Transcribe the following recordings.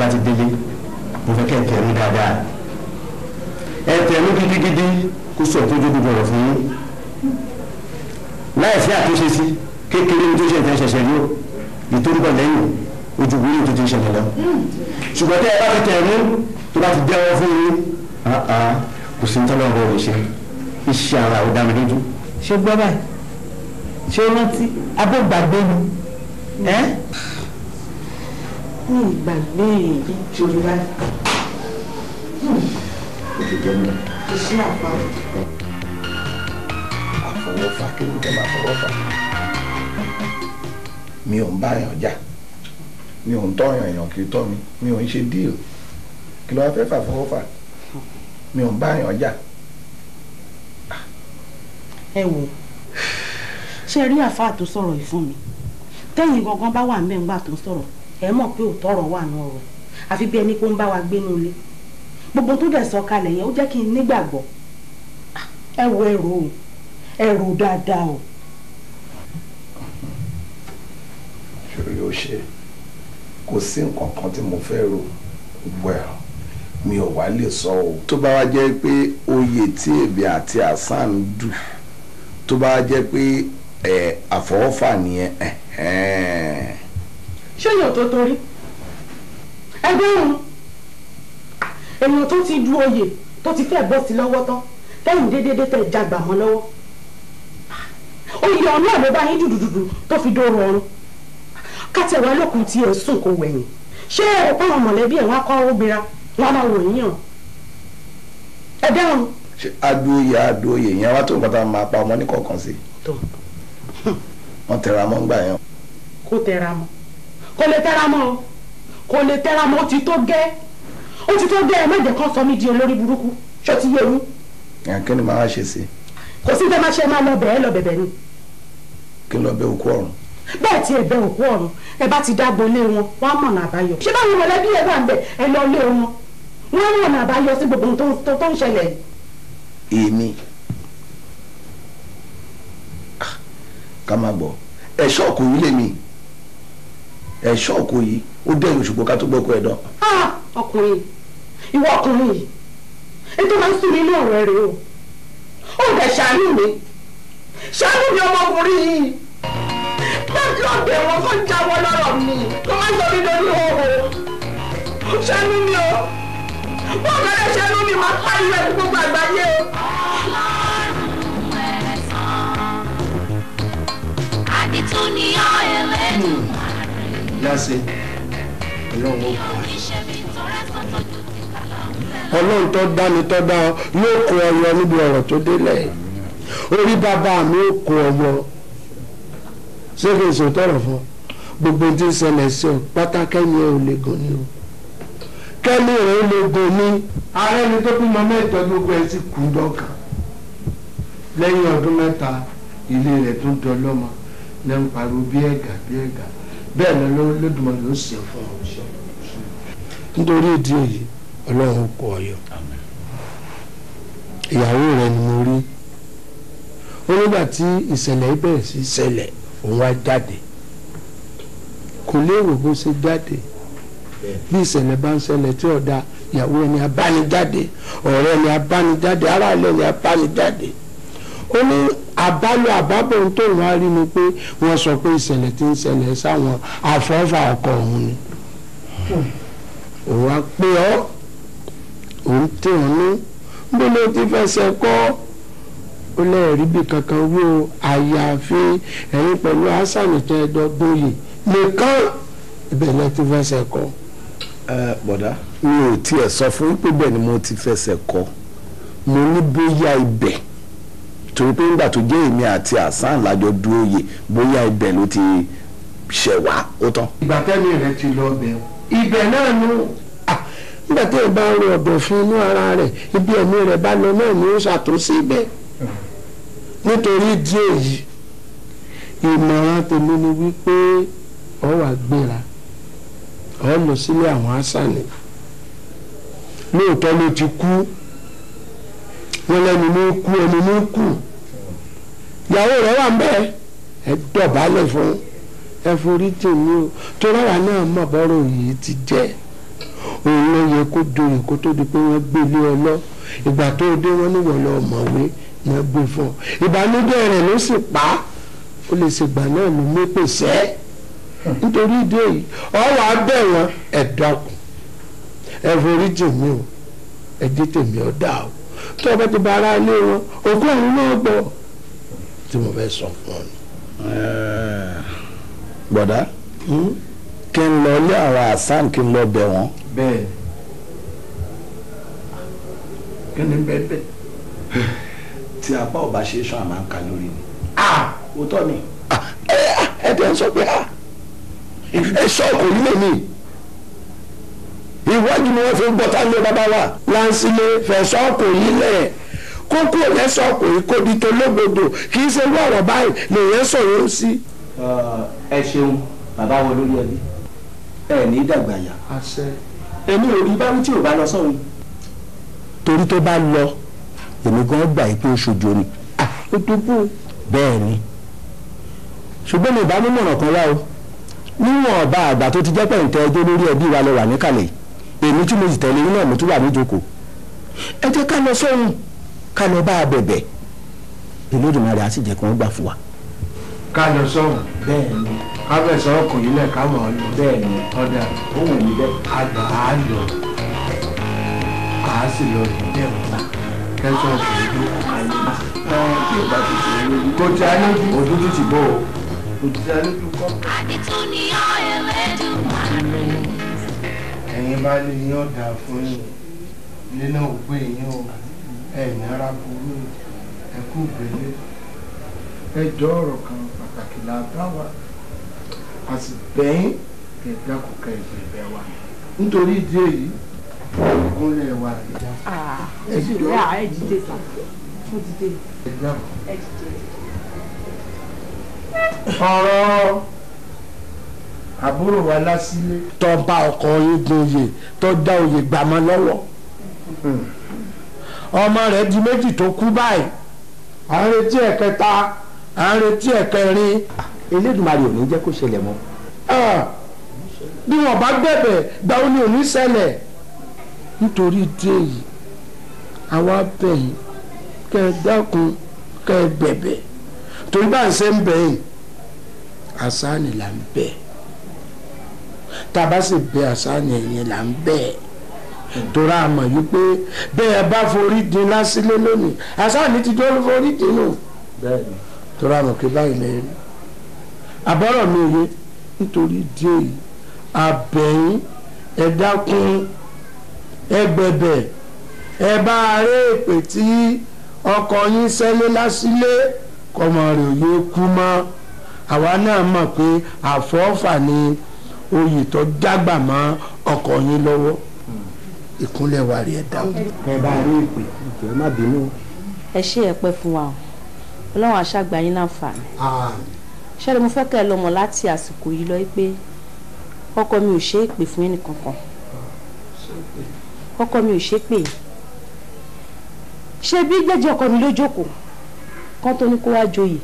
ti délé mo fẹ́ kẹ́ ẹ tẹ̀rù dáadáa ẹ tẹ̀rù gidigidi kó sọ tó dúdú bọ̀rọ̀ fún yín láì sí àtúnṣe sí kékeré ní tó ṣe ìtẹ́ ṣẹ̀ṣẹ̀ ní o ìtòrúbọ̀ lẹ́yìn ojú wúlò tó ti ṣẹlẹ̀ lọ ṣùgbọ́n tẹ́ ẹ bá fi tẹ̀rù tó bá ti jẹ́wọ́ fún yín kò sí nítorí ọ̀rọ̀ rẹ̀ ṣe iṣẹ́ ara ò dá mi lójú. ṣé gbọ́ báyìí ṣé o rántí abógbàgbé ni ẹ́ ní ìgbàgbé ìṣòro báyìí iṣẹ́ àpá àfọwọ́fà kí ló dé máa fọwọ́fà mi ò ń bá èèyàn jà mi ò ń tọ́yàn èèyàn kì í tọ́ mi mi ò ń ṣe díìl kí ló wá fẹ́ fà fọwọ́fà mi ò ń bá èèyàn jà. ẹ wò ṣe rí àfáà tó sọ̀rọ̀ yìí fún mi tẹ́yìn gangan bá wà ń bẹ̀ ńgbà tó sọ̀rọ̀ ẹ mọ̀ pé òótọ́ ọ̀rọ̀ wà nù ọ̀rọ̀ àfi bí ẹni pé ó ń bá wa gbénú ilé gbogbo tó dẹ̀ sọ kalẹ̀ yẹn ó jẹ́ kí n nígbàgbọ́ ẹ wo ẹrù o ẹrù dáadáa o. ṣòro ó ṣe kò sí nǹkan kan tí mo fẹ́ rò well mi ò wá lè sọ o. tó bá wá jẹ́ pé oyè tí èmi àti hasan dù tó bá wá jẹ́ pé ẹ̀ àfọwọ́fà nìyẹn ẹ̀hẹ́n. ṣé yóò tó torí ẹgbẹ́ òun èèyàn tó ti du oyè tó ti fẹ́ bọ́ sí lọ́wọ́ tán tẹ́yìn déédéé tẹ̀ jagbà mọ́ lọ́wọ́ oyè ọ̀nà ló bá yín dùdùdùdù tó fi dóró ọrùn kátẹ̀wá lókun tí ẹ̀ sùn kò wẹ̀yìn ṣé ẹ̀ pa àwọn mọ̀lẹ́bí ẹ̀ wọ́n á kọ́ obìnrin wọn máa wò yín hàn ẹ dáhùn. ṣé adóye adóye yẹn wá tó nǹkan tá a máa pa ọmọ ní kọ̀ọ̀kan sí. tó wọ́n tẹra mọ́ ńgbà yẹn. kó tẹra mọ́ kó lè tẹra mọ́ o kó lè tẹra mọ́ ó ti tó gẹ́ ó ti tó gẹ́ ẹ má jẹ́ kán sọ mí di olórí burúkú ṣó ti yé yín ẹ̀ kí ni màá ṣe sí kò sí tẹ́ máa ṣe máa lọ bẹ̀ẹ́ lọ bẹ̀bẹ̀ ni kí n lọ bẹ òkú ọ̀run. bẹ́ẹ̀ tí ẹ bẹ òkú ọ̀run ẹ bá ti dágbo lé wọn wọn á mọ̀nà àbáyọ ṣé báwo mọ̀lẹ́bí ẹ bá ń bẹ ẹ lọ lé wọn wọn á mọ̀nà àbáyọ sí gbogbo ohun tó- tó tó ń ṣẹlẹ̀ yìí. èmi ká má gbọ́ ẹ̀ṣọ́ ọkọ̀ yìí lèmi ẹ̀ṣọ́ ọkọ̀ yìí ó dẹ̀yìn òṣùpọ̀ ká tó gbọ́kọ̀ ẹ̀dán. Ah, ọkùnrin ìwọ ọkùnrin yìí ètò máa ń sùn nínú ọ̀rọ̀ rẹ o ó dẹ̀ ṣàánú mi ṣàánú mi ọmọkùnrin yìí láti ọ̀dẹ̀ wọn kó jáwọ́ lọ́rọ̀ mi kó má sọ mi lórí òhò ṣàánú mi o bọ́ọ̀ bẹ́ẹ̀ ṣàánú mi máa pariwo ẹ̀ fún gbogbo àgbáyé o. àdìtú ni ọ́ ẹlẹ́nu jáse ọlọ́run ó kọ́ iṣẹ́ mi tọrẹ sọ́tọ̀ tó ti kàlà ọlọ́run tó dá mi tó dá ọ yóò kó ọyọ níbi ọ̀rọ̀ tó délẹ̀ orí bàbá mi ó kó ọyọ ṣé kí n sọ tọrọ fún ọ gbogbo tí ń ṣẹlẹ̀ sí ọ pátá kẹ́mi ẹ̀ ò lè gùn ni o kẹ́mi ẹ̀ ò lè gùn ni ààrẹ ni tó bímọ mẹ́jọ gbogbo ẹ̀ sì kú dọ́kàn lẹ́yìn ọdún mẹ́ta ilé rẹ̀ tún dọlọ́mọ ní ń pariwo bí ẹ̀gà bí ẹ̀gà bẹ́ẹ̀ ni lódùmarè ló ṣe fún ọ nítorí ìdí èyí ọlọ́run kọ ọyọ ìyàwó rẹ ni mo rí ó nígbà tí ìṣẹ̀lẹ̀ yìí bẹ̀rẹ̀ sí ṣẹlẹ̀ òun wá jáde kò léèrò bó ṣe jáde bí ìṣẹ̀lẹ̀ bá ń ṣẹlẹ̀ tí ọ̀dà ìyàwó ẹni abánijáde ọ̀rẹ́ ẹni abánijáde aráàlú ẹni abánijáde ó ní àbálò àbábọ̀ ohun tó wọ́n á rí ni pé wọ́n sọ pé ìṣẹ̀lẹ̀ tí ń ṣẹlẹ̀ sáwọn àfọ́fà ọkọ òun ni òun á pé ọ́ òun tẹ̀ ọ́ ní bó ló ti fẹsẹ̀ kọ́ ó lẹ́ẹ̀rí bí kankan wí o àyàfi ẹ̀yin pẹ̀lú hasan tẹ́ ẹ dọ́gbóyè nìkan ibẹ̀ lẹ́ ti fẹsẹ̀ kọ́. ẹ bọ̀dá mi ò tiẹ̀ sọ fún pé bẹ́ẹ̀ ni mo ti fẹsẹ̀ kọ mo ní bóyá ibẹ̀ torí pé nígbà tó jẹ́ èmi àti hasan lájọ dúró yè bóyá ibẹ̀ ló ti ṣẹ̀ wá ó tán. ìgbà tẹ́mi rẹ̀ ti lọ bẹ̀ ọ́ ibẹ̀ náà nù nígbà tí ẹ bá ń ro ọ̀dọ̀ fún inú ara rẹ̀ ibi ẹ̀mí rẹ̀ bá lọ náà ni ó ṣàtúnṣe ibẹ̀ nítorí ìdí èyí ìmọ̀ràn tèmi ni wípé ọ wà gbéra ọ lọ sílé àwọn asani lóòótọ́ ló ti kú wọn lẹ́nu ní kú ẹni ní kú ìyàwó rẹ̀ wà ń bẹ́ẹ̀ ẹ dọ̀bálẹ̀ fún ẹ forí tì mí o tó rárá náà mọ̀ bọ́rọ̀ yìí ti jẹ́ òun ló yẹ kó joyè kó tó di pé wọ́n gbé ilé ọ lọ ìgbà tó dé wọ́n níwọ̀ lọ mọ̀wé ni wọ́n gbé fún ọ ìbànújẹ́ rẹ̀ ló sì pa á ó lè ṣègbà náà ló mú pèsè nítorí ìdí èyí ọwọ́ abẹ́ wọn ẹ̀ dákun ẹ forí jì mí o ẹ dé tèmi ọ dá o tó o bá ti bá ara ilé wọn òkú ọ̀run náà gbọ́ tí mo fẹ́ sọ fún ọ ni. gbọ̀dá kí n lọ ilé àwọn hasan kí n lọ bẹ̀ wọ́n. bẹ́ẹ̀ kí ni bẹ́ẹ̀ bẹ́ẹ̀. tí apá ò bá ṣe é sàn àmà ń ka lórí ni. ah òótọ́ ni. ẹ tẹ́ ń sọ pé ah ẹ sọ kò ní lèmi ìwádìí ni wọ́n fi ń gbọ́ tá lé bàbá wa láǹsílé fẹ̀sọ́ kò yí lẹ̀ kókó lẹ́sọ̀ kò yí kó di tó lógbòdò kì í ṣe irú ọ̀rọ̀ báyìí lèyẹn sọ̀rọ̀ sí. ẹ ṣeun bàbá wọn lórí ẹbí ẹ ní dàgbà yà àṣẹ. èmi ò rí báwí tí ò bá lọ sọ́run. torí tó bá lọ èmi gan gbà yìí pé ó ṣojo ni ó tó bù bẹ́ẹ̀ ni ṣùgbọ́n mi ìbá nímọ̀ràn kan wá o níwọ̀n ọba àgbà tó ti jẹ́ pẹ̀ǹtẹ́ ẹjọ́ lórí ẹbí wa lọ wà níkàlẹ̀ èmi tí mo sì tẹ̀lé yín náà mo tún wà níjókòó ẹ jẹ́ ká lọ sọ́run ká lọ bá a bẹ̀bẹ̀ Olódùmarè á sì jẹ́ kí wọ́n gbà fún wa. ká lọ sọ̀rọ̀ bẹ́ẹ̀ ni ká fẹ̀sọ̀ kò yí lẹ̀ ká mọ̀ ọ́ lọ. bẹ́ẹ̀ ni ọ̀dà ó wù mí bẹ́ẹ̀. àgbà á lọ á sì lọ dìde ọ̀la kẹsàn án kò ní dúró. tí ò bá ti ṣe é lórí. kò tí a lójú ojú tún ti bọ́ o. kò tí a lójú kọ́. Adétúnìyàn Elédùmarè. ẹ̀yin bá lè yín ọ̀dà fún yín ilé náà ò gbé yín o ẹ̀ náírà burú ẹ kú gbélé ẹ jọ ọ̀rọ̀ kan pàtàkì là bá wa a sì bẹ́yìn kẹ̀ dákun kẹ̀ ìgbẹ̀bẹ̀ wa nítorí ìdí èyí ìgúnlẹ̀ wa ẹ̀ dákun ẹ jù rẹ ẹ dìde sá mo dìde ẹ̀ dákun. ẹ dìde. ọ̀rọ̀ àbúrò wa lásìlé tó bá ọkọ yín gun oyè tó dá oyè gbàmọ́ lọ́wọ́ ọmọ rẹ̀ di méjì tó kú báyìí à ń retí ẹ̀kẹta à ń retí ẹ̀kẹrin Elédùmarè ò ní jẹ́ kó ṣẹlẹ̀ mọ́. Ah, bí wọn bá gbẹ̀bẹ̀ gba ó ní òní ṣẹlẹ̀ nítorí ìdí èyí àwa bẹ̀yìn kẹ́ ẹ dákun kẹ́ ẹ bẹ̀bẹ̀ torí bá ń ṣe ń bẹ̀yìn àsáàní là ń bẹ̀ tá a bá sì bẹ̀ àsáàní ẹ̀yìn là ń bẹ̀ torí a mọ̀ yí pé bẹ́ẹ̀ bá forí dín lásìlé lónìí àsáàní ti dúró forí dín nù bẹ́ẹ̀ ni torí a mọ̀ pé báyìí lẹ́yìn àbọ̀rọ̀ mi ò yé nítorí díẹ̀ yìí abẹ́yìn ẹ dákun ẹ gbẹ̀bẹ̀ ẹ bá aré èpè tí ọkọ yín sẹ́lẹ̀ lásìlé kọ́mọ rẹ̀ ò yé kú mọ́ àwa náà mọ̀ pé àfọ́fà ni oyè tó jágbà mọ́ ọkọ yín lọ́wọ́ ìkúnlẹ̀ wa rí ẹ dákun. ẹ bá rí ìpè ìjọ má bínú. ẹ ṣe ẹ pẹ́ fún wa o ọlọ́run àṣàgbà yín láǹfààní ṣẹlẹ̀ mo fẹ́ kẹ́ ẹ lọ́mọ láti àsìkò yìí lọ pé ọkọ mi ò ṣe é pè fún ẹnì kankan ọkọ mi ò ṣe é pè ṣe bí gbẹ́jẹ́ ọkọ mi ló jókòó kán tó ní kó wá joyè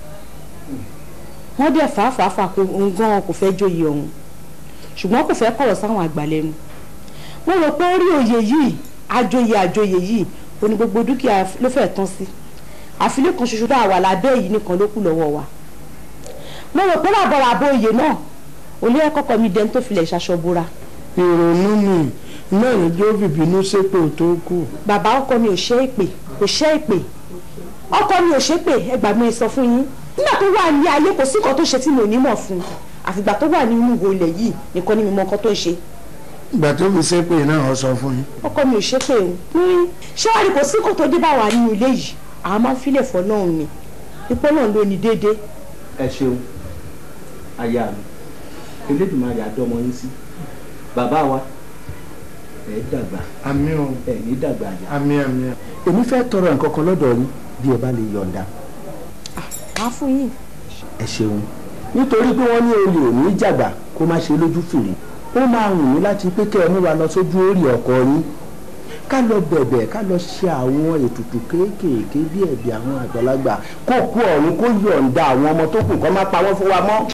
wọ́n dẹ̀ fàáfàáfà kó òun gan kò fẹ́ joyè ọ̀hún ṣùgbọ́n kò fẹ́ kọ̀rọ̀ sáwọn àgbà lẹ́nu mo rò pé orí oyè yìí àjòyè àjòyè yìí ó ní gbogbo dúkìá ló fẹ́ tán sí àfilé kan ṣoṣo tá a wà lábẹ́ yìí nìkan ló kù lọ́wọ́ wa mo rò pé làbọ̀rọ̀ àbọ̀ oyè náà olú ẹ̀ kọ́kọ́ mi dẹni tó filẹ̀ ṣaṣọ bora ìrònú mi náà ní jó bìbínú sépè tó kù. bàbá ọkọ mi ò ṣe é pè kò ṣe é pè ọkọ mi ò ṣe é pè ẹ gbà mí sọ fún yín nígbà tó wà ní ayé kò sí nǹkan tó ṣe tí mi ò ní mọ̀ fún un àfìgbà tó wà nínú ìwò ilẹ̀ yìí nìkan ni mi mọ nǹkan tó ń ṣe ìgbà tó fi sépè náà ọ sọ fún yín. ọkọ mi ò ṣe pé o ní ṣé wàá rí kò sí nǹkan tó dé bá wà nínú ilé yìí àwọn máa ń filẹ̀ fọ́ náà ni ipò náà ló ní déédéé ẹ ṣeun aya mi Elédùmarè àdọ́mọ yín sí bàbá wa ẹ dàgbà àmì ò ẹ ní dàgbà àjà. àmì àmì. èmi fẹ́ tọrọ nǹkan kan lọ́dọ̀ yín bí ẹ bá lè yọ̀ǹda máa fún yín ẹ ṣeun nítorí pé wọ́n ní olè ò ní jàgbà kó má ṣe lójú fìrí ó máa wù mí láti pé kẹ́ ẹ mú wa lọ sójú orí ọkọ yín ká lọ bẹ̀bẹ̀ ká lọ ṣe àwọn ètùtù kéékèèké bí ẹ̀bì àwọn àgbàlagbà kó kú ọ̀run kó yọ̀ǹda àwọn ọmọ tó kù kó má pa wọ́n fún wa mọ́.